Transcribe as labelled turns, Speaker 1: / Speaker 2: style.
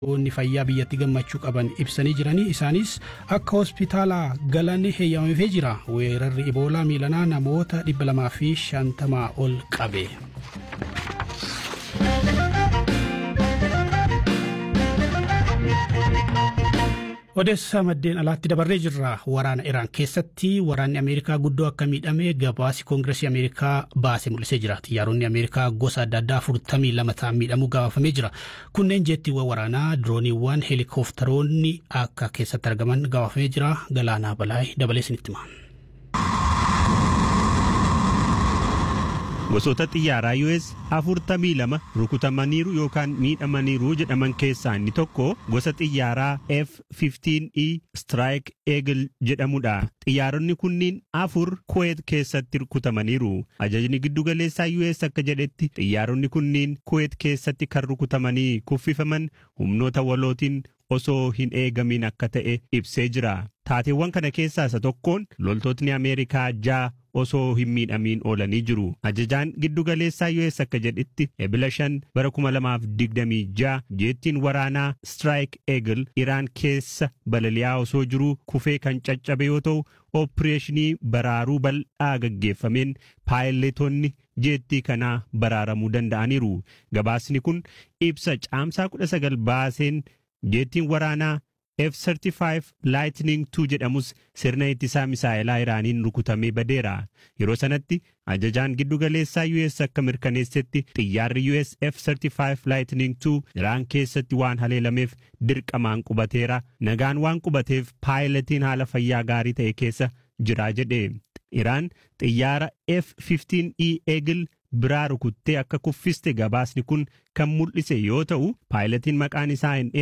Speaker 1: Oonni fayyaa biyyatti gammachuu qaban ibsanii jiranii isaanis akka hospitaala galan heeyyamamee jira weerarri iboolaa miilanaa namoota dhibba lamaa fi shantamaa ol qabe. odeessaa maddeen alaatti dabarree jirra waraana iraan keessatti waraanni ameerikaa guddoo akka miidhame gabaasi koongiresii ameerikaa baase mul'isee jira xiyyaaronni ameerikaa gosa adda addaa afurtamii lama ta'an miidhamuu gabaafamee jira kunneen jeettiiwwan waraanaa dirooniiwwan heelikooftaroonni akka keessatti argaman gabaafamee jira galaanaa balaay dabalee isinitti hima.
Speaker 2: gosoota xiyyaaraa US afurtamii lama rukutamaniiru yookaan miidhamaniiru jedhaman keessaa inni tokko gosa xiyyaaraa F-15E Strike Eagle jedhamudha. Xiyyaaronni kunniin afur Kuwait keessatti rukutamaniiru. Ajajni giddugaleessaa US akka jedhetti xiyyaaronni kunniin Kuwait keessatti kan rukutamanii kuffifaman humnoota walootiin osoo hin eegamin akka ta'e ibsee jira. Taateewwan kana keessaa isa tokkoon loltootni Ameerikaa ja'a osoo hin miidhamiin oolanii jiru. Ajajaan giddugaleessaa US akka jedhetti ebila shan bara kuma lamaaf digdamii ja'a jeettiin waraanaa Strike Eagle Iraan keessa balali'aa osoo jiru kufee kan caccabe yoo ta'u ooppireeshinii baraaruu bal'aa gaggeeffameen paayiletoonni jeettii kanaa baraaramuu danda'aniiru. Gabaasni kun ibsa caamsaa kudha sagal baaseen jeettiin waraanaa F-35 Lightning 2 jedhamus sirna ittisaa misaa'elaa Iraaniin rukutamee badeera. Yeroo sanatti ajajaan giddugaleessaa US akka mirkaneessetti xiyyaarri US F-35 Lightning 2 Iraan keessatti waan haleelameef dirqamaan qubateera. Nagaan waan qubateef paayiletiin haala fayyaa gaarii ta'e keessa jira jedhe. Iraan xiyyaara F-15E Eagle biraa rukuttee akka kuffiste gabaasni kun kan mul'ise yoo ta'u paayiletiin maqaan isaa hin